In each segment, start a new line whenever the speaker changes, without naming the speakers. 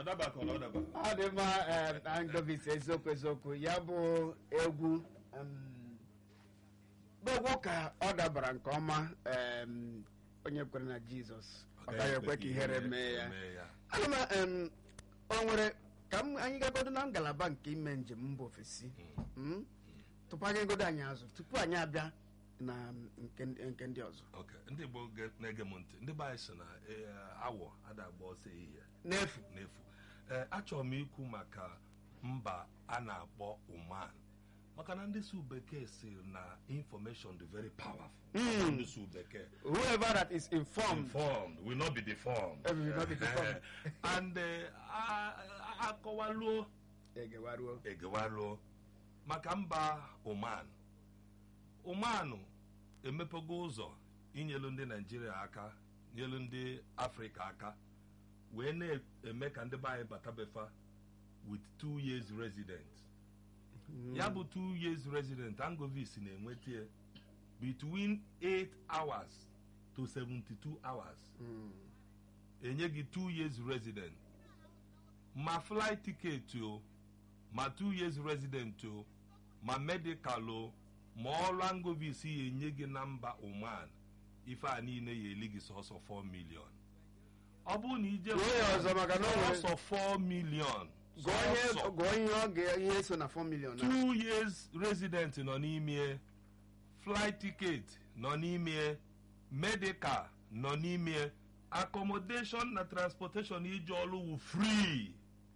ọ dabakọ na ọ daba
ọ dị mma eh, Angovis eziokwu eziokwu ya bụ egwu em, bụ egwu ka ọ dabara nke ọma em, onye kwere na Jizọs ọ gaghị ekwe ka ihere mee ya ana m em, o nwere ka m anyị gagodo na ngalaba nke ime njem mba ofesi mm? tupu anyị godo anyị azụ tupu anyị abịa na nke nke ndị ọzọ
Ok, ndị Igbo ge- na-ege m ntị ndị be anyị sị na eh, awọ ada agba ọsọ ehihie
n'efu
n'efu ee achọrọ m ikwu maka mba a na-akpọ Oman maka na ndị su bekee si na information dị very powerful
Mm.
ndị su bekee
whoever that is informed
informed will not be deformed
Eh, will not be deformed.
and eh, a- a- akọwaluo
egewaruo
egewaluo maka mba Oman Oman emepego ụzọ inyelu ndị Naijiria aka nyelu ndị Afrịka aka wee na-eme ka ndị be anyị batabefa with two years resident ya bụ two years resident Angovis na-enweta between 8 hours to 72 hours
Mm.
enye gị two years resident ma flight ticket o ma two years resident o ma medical o ma ọrụ Angovis ya enye gị na mba Oman ife a niile ya eli gị sọsọ 4 million ọ bụrụ na ije
Gụọ ya ọzọ maka na o nwere-
sọsọ 4 million
gụọ ihe
sọsọ
gụọ ihe ọ ga ihe so na 4 million na
two years resident nọ n'ime flight ticket nọ n'ime medical nọ n'ime accommodation na transportation ije ọrụ wụ free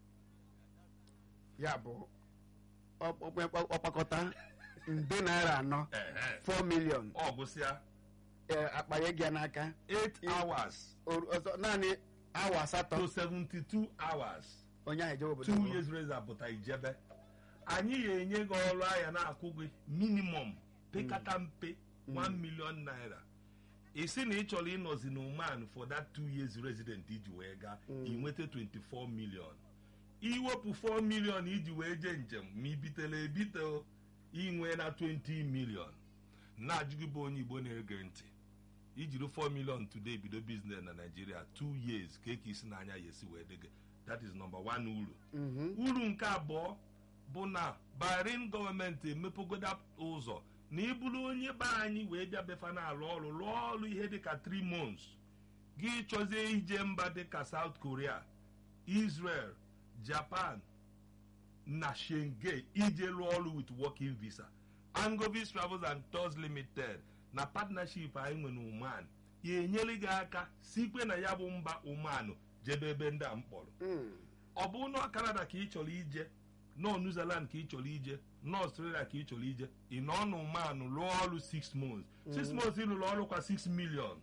ya bụ ọ- ọ- ọkpakọta nde naira anọ 4 million
ọ gụsịa
eh, akpanye gị ya n'aka
8 hours
O- ọzọ naanị awa asatọ
to 72 hours
onye ahụ ejewe obodo
two
ọhụrụ.
years resident pụta ijebe anyị ga-enye gị ọrụ ahịa na-akwụ gị minimum pekata mpe 1 million naira isi na ị chọrọ ịnọzi na Oman for that two years resident iji wee gaa ị nweta 24 million iwepụ 4 million iji wee jee njem ma ibitela ebite o, ị nwee na 20 million na-ajụ gị bụ onye Igbo na-ege ntị ijiri 4 million today bido business na Nigeria 2 years ka eke isi n'anya ya esi wee dị gị that is number one uru
Mhm.
uru nke abụọ bụ na Bahrain gọọmenti emepegoda ụzọ na ịbụrụ onye be anyị wee bịa befa na-alụ ọrụ lụọ ọrụ ihe dịka 3 months gị chọzie ije mba dịka South Korea Israel Japan na Schengen ije lụọ ọrụ with working visa Angovis Travels and Tours Limited na partnership anyị nwe na Oman ya enyere gị aka sikwe na ya bụ mba Oman jebe ebe ndị a mkpọrọ
Mm.
ọ bụ nọ Canada ka ị chọrọ ije nọ New Zealand ka ị chọrọ ije nọ Australia ka ị chọrọ ije ị nọ n'Oman lụọ ọrụ 6 months 6 months ịlụrụ ọrụ kwa 6 million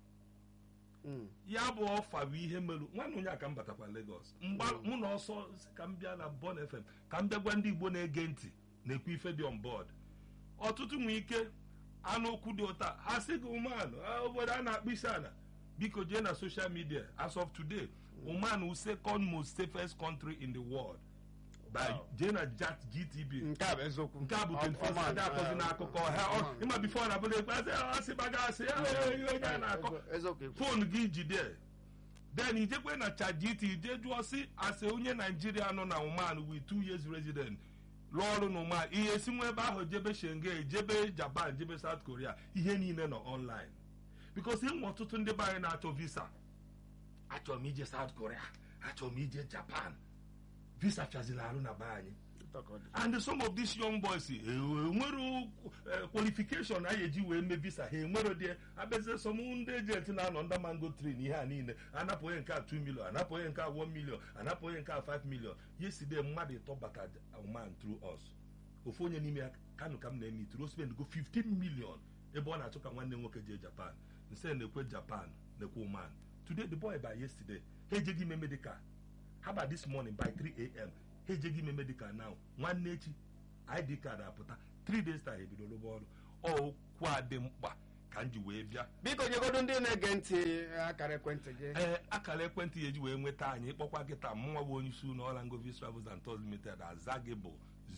Mm.
ya bụ ọfa bụ ihe merụ nwanne onye a ka m batakwa Lagos mgba mụ na ọsọ si ka m bịa na Bon FM ka m bịa gwa ndị Igbo na-ege ntị na-ekwu ife dị on board ọtụtụ nwee ike anụ okwu dị ụta ha sị gị Oman ah, obodo a na-akpụ isi ala biko jee na social media as of today Oman wụ second most safest country in the world by
Wow.
jee na Jat GTB
nke a bụ eziokwu
nke a bụ
Ọ-
21st
ọman,
ndị akọzi
eh,
n'akụkọ ha ọ-
ọman.
ịma bifo na abụla ekwe asị asị baga asị ya ihe onye a na-akọ
eziokwu ekwu.
fon gị jide then ijekwe na ChatGPT ije jụọ si asị onye naijiria nọ na Oman with two years resident rụọ ọrụ na Oman ihe si nwa ebe ahụ jebe Schengen jebe Japan jebe South Korea ihe niile nọ online because ịnwe ọtụtụ ndị be anyị na-achọ visa achọrọ m ije South Korea achọrọ m ije Japan visa fiazila arụ na be anyị and some of these young boys eh, enwero eh, qualification a eji wee mee visa ha enwero die abịazie som ndị ejenti na-anọ ndị mango tree na ihe a niile anapụ onye nke a 2 million anapụ onye nke a 1 million anapụ onye nke a 5 million yesterday mmadụ ịtọ bata man through us ofu onye n'ime ya kanu ka m na-eme ituru spend go 15 million ebe ọ na-achọ ka nwanne nwoke jee japan nse na-ekwe japan na-ekwe oman today the boy by yesterday ha ejeghị ime medical how about this morning by 3 am ha ejeghị ime medical now nwanne echi id card apụta 3 days time ebido rụba ọrụ okwu a dị mkpa ka m ji wee bịa
biko nyegodo ndị na-ege ntị akara ekwentị gị
ee akara ekwentị ya eji wee nweta anyị ịkpọkwa gị taa mụnwa bụ onye isi ụlọ ọrụ Angovis Travels and Tours Limited aza gị bụ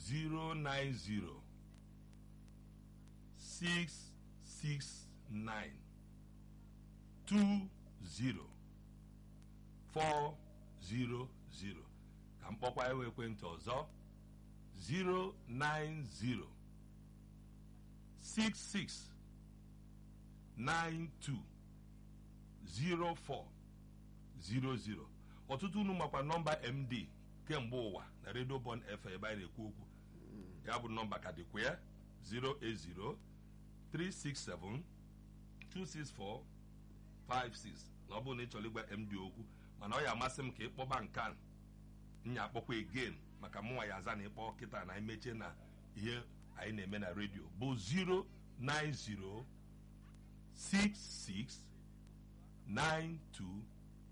090 669 20 40 ka mkpọkwa ewe ekwentị ọzọ 090 66 92 04 00 ọtụtụ unu makwa nọmba md kemgbe ụwa na redio bon f ebe anyị na-ekwu okwu ya bụ nọmba ka dịkwa ya 080 367 264 56 na ọ bụrụ na ị chọrọ ịgwa md okwu mana ọ ya amasị m ka ị kpọba nka nya akpọkwa again maka mụnwa ya aza na ịkpọ kịta na emechie na ihe anyị na-eme na redio bụ 090 66 92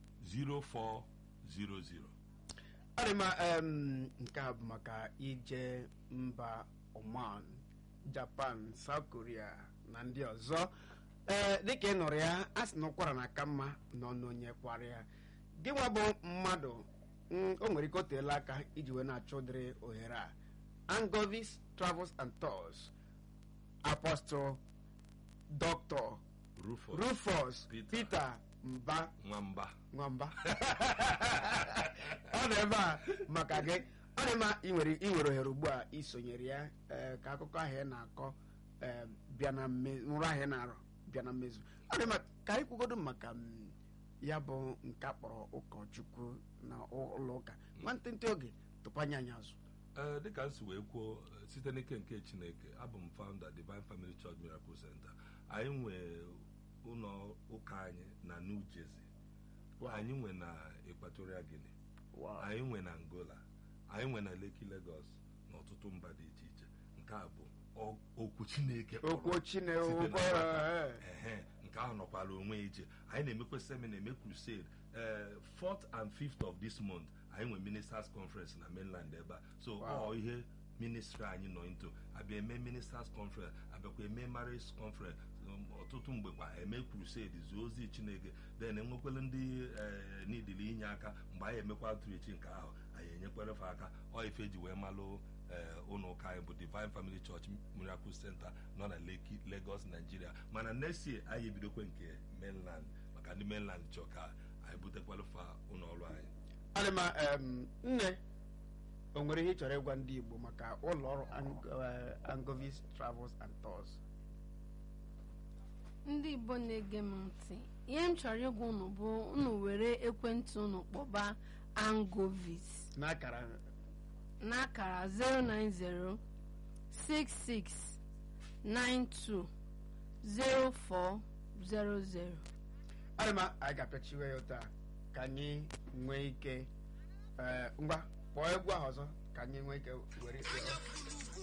0400
ọ dị mma em, nke a bụ maka ije mba oman japan south korea na ndị ọzọ ee dịka ị nụrụ ya a sị na ụkwara na aka mma nọ n'onye kwara ya gị nwa bụ mmadụ mm, o nwere ike o teela aka iji wee na-achọ ụdịrị ohere a angovis travels and tours apostle dr
Rufus
rufus
Peter.
peter mba
nwamba
nwamba ọ dị ebe a maka gị ọ dị mma ị nwere ị nwere ohere ugbu a isonyere ya ee, ka akụkọ ahụ ị na-akọ ee, bịa na mme- nrọ ahụ ị na-arọ bịa na mmezu ọ dị mma ka anyị kwugodo maka mm, ya bụ nke a kpọrọ ụkọchukwu na ụlọ ụka nwantịntị oge tụpanye anyị azụ
ee dịka m si wee kwuo eh, site n'ike nke chineke abụ m founder divine family church miracle center anyị nwee ụlọ ụka anyị na new jersey anyị nwe na equatorial guinea anyị nwe na angola anyị nwe na leki lagos na ọtụtụ mba dị iche iche nke a bụ ọ- okwu chineke kpọrọ
okwu chineke
site na
okwu
nwata.
ee.
Ehe, nke ahụ nọkwara onwe ije anyị na-emekwa seminar eme crusade ee 4th and 5th of this month anyị nwe ministers conference na mainland ebe a so
Wow.
ọ ihe ministry anyị nọ into abịa eme ministers conference abịakwa eme marriage conference um, ọtụtụ mgbe kwa eme crusade zuo ozi chineke then enwekwala ndị ee nidili inye aka mgbe anyị emekwa outreach nke ahụ anyị enyekwere fa aka ọ ife ji wee malụ ee ụlọ ụka anyị bụ divine family church miracle center nọ na Lekki lagos nigeria mana next year anyị ebidokwe nke mainland maka ndị mainland chọ ka anyị butekwala fa ụlọ ọrụ anyị
ọ dị mma em, nne o nwere ihe ị chọrọ ịgwa ndị igbo maka ụlọ ọrụ Ang- eh, angovis travels and tours
ndị igbo na-ege m ntị ihe m chọrọ ịgwa unu bụ unu were ekwentị unu kpọba angovis
n'akara
n'akara 090 66 92 0400
adịma anyị ga-apịachiwe ya ụta ka anyị nwee ike ee, ngwa kpọọ egwu ahụ ọzọ ka anyị nwee ike were ikpe